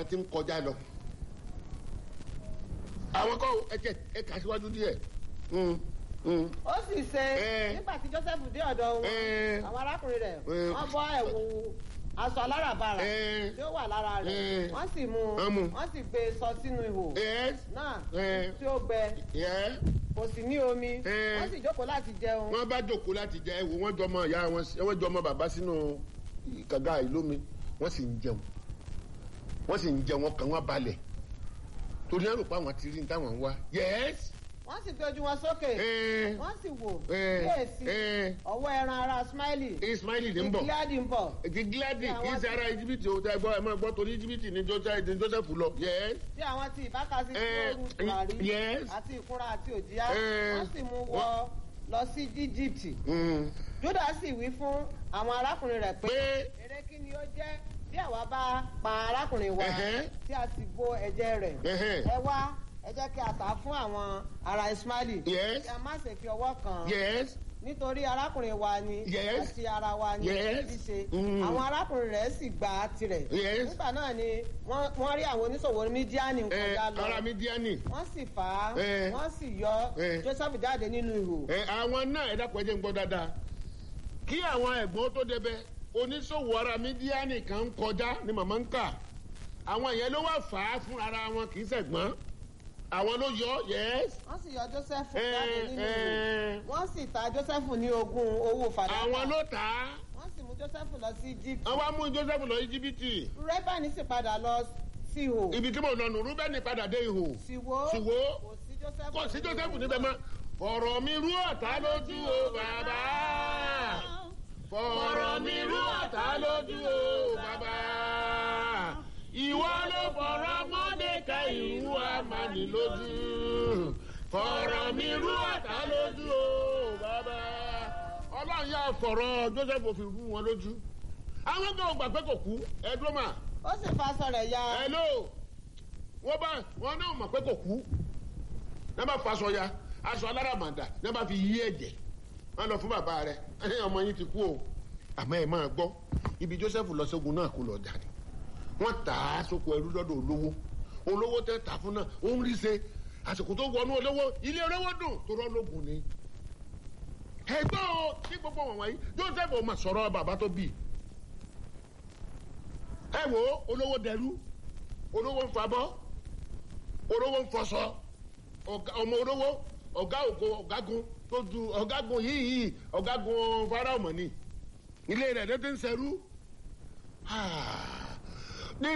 ti ń kọjá lọ àwọn kọ́ ẹ̀kẹ́ ẹ̀ka síwájú díẹ̀ Mm, mm. ó sì ṣe Eh. nígbà tí joseph dé ọ̀dọ̀ wọn Eh. àwọn arákùnrin rẹ̀ Eh. wọ́n bọ́ ẹ̀wù aṣọ aláràbarà Eh. tí ó wà lára rẹ̀ Eh. wọ́n sì mú Wọ́n mú. wọ́n sì gbé e sọ sínú ihò yes náà Eh. tí ó gbẹ yeah. kò sì ní omi Eh. wọ́n sì jókòó láti jẹun wọ́n bá jòkó láti jẹ ẹwò wọ́n jọmọ ìyá wọn wọ́n jọmọ bàbá sínú kànga ìlómi wọ́n sì ń jẹun wọ́n sì ń jẹun ọkàn wọn balẹ̀ torí ẹrù pa àwọn ti rí ní táwọn ń wá yes wọ́n sì gbé ojú wọn sókè Eh. wọ́n sì wò Eh. kíyèsí Eh. ọwọ́ ẹran ara smiley ismaili ní ń bọ̀ ìgíláàdì ń bọ̀ ètí gíláàdì Ní kì í àwọn ṣe ara íjíbítì o tẹ gbọ́ ẹ máa gbọ́ torí íjíbítì ní Joseph ní Joseph lọ yes tí àwọn ti ìbákasí tí Eh. ó rú tùràrí Yes. àti ìkúnra àti òjìá Eh. wọ́n sì mú wọ lọ sí egypt Mm. juda sì wí fún àwọn arákùnrin rẹ̀ pé pé èrè kí ni ó jẹ́ bí àwa bá pa arákùnrin wa Ẹ̀hẹ́. tí a sì bo ẹ̀jẹ̀ rẹ̀ Ẹ̀hẹ́. ẹ wá ẹ jẹ́ kí a tà á fún àwọn ará ismaili Yes. kí a má ṣe fi ọwọ́ kàn án yes nítorí arákùnrin wa ni Yes. àti ara wa ni Yes. ṣíṣe Mm. àwọn arákùnrin rẹ̀ sì gbà á tirẹ̀ Yes. nígbà náà ni wọ́n wọ́n rí àwọn oníṣòwò mídíánì ẹ kọjá lọ ara mi díẹ̀ nì wọ́n sì fà á Eh. wọ́n sì yọ Eh. joseph jáde nínú ihò ẹ àwọn náà ẹ dákun ẹ jẹ́ ń gbọ́ dáadáa kí àwọn ẹ̀gbọ́n tó débẹ̀ oníṣòwò ara mídíánì kan ń kọjá ni màmá ń kà àwọn yẹn ló wà fà á fún ara wọn kì í ṣẹ̀gbọ́n àwọn ló yọ yes wọ́n sì yọ joseph ẹ jáde nínú ihò ẹ wọ́n sì ta joseph ní ogún owó fàdákà àwọn ló tà á wọ́n sì mú joseph lọ sí egypt wọ́n wá mú Joseph lọ íjíbítì rẹ́bàní sì padà lọ sí ihò ibi tí mo lọ nù rúbẹ́nì padà dé ihò sì wò sì wò kò sí joseph kò sí nínú Joseph ihò níbẹ̀ náà. mọ́ ọ̀rọ̀ mi rú ọ̀tá lójú o bàbá fọ̀rọ̀ mi rú ọ̀tá lójú o bàbá ìwọ ló fọ̀rọ̀ mọ́dékà ìrú àmàlì lójú fọ̀rọ̀ mi rú ọ̀tá lójú o bàbá ọlọ́run yà fọ̀rọ̀ Joseph fi rú wọn lójú àwọn kan ò gbà pé kò kú ẹ̀dùn mà ó sì fa aṣọ rẹ̀ ya hello wọ́n bá wọn náà mọ̀ pé kò kú ní wọ́n bá fa aṣọ ya aṣọ aláràmàdà ní wọ́n bá fi yí ẹ̀jẹ̀ wọ́n lọ fún bàbá rẹ̀ ẹ̀hìn ọmọ yín ti kú o àmọ́ ẹ̀ máa gbọ́ ibi Joseph lọ sógun náà kó lọ jáde wọ́n tà á sóko ẹrú lọ́dọ̀ olówó olówó tẹ́ tà fún náà ó ń rí ṣe àsìkò tó wọnú olówó ilé olówó dùn tó rọ́ lógun ni ẹgbẹ́ o ní gbogbo wọn wọ̀nyí Joseph ò mà sọ̀rọ̀ bàbá tó bì ẹ wo olówó dẹrú olówó ń fabọ́ olówó ń fọṣọ ọ̀gá- ọmọ olówó ọ̀gá ògo ọ̀gágun tó ju ọ̀gágun yìí yìí ọ̀gágun faraomọ ni ilé rẹ̀ ló ti ń ṣẹrú. Ah.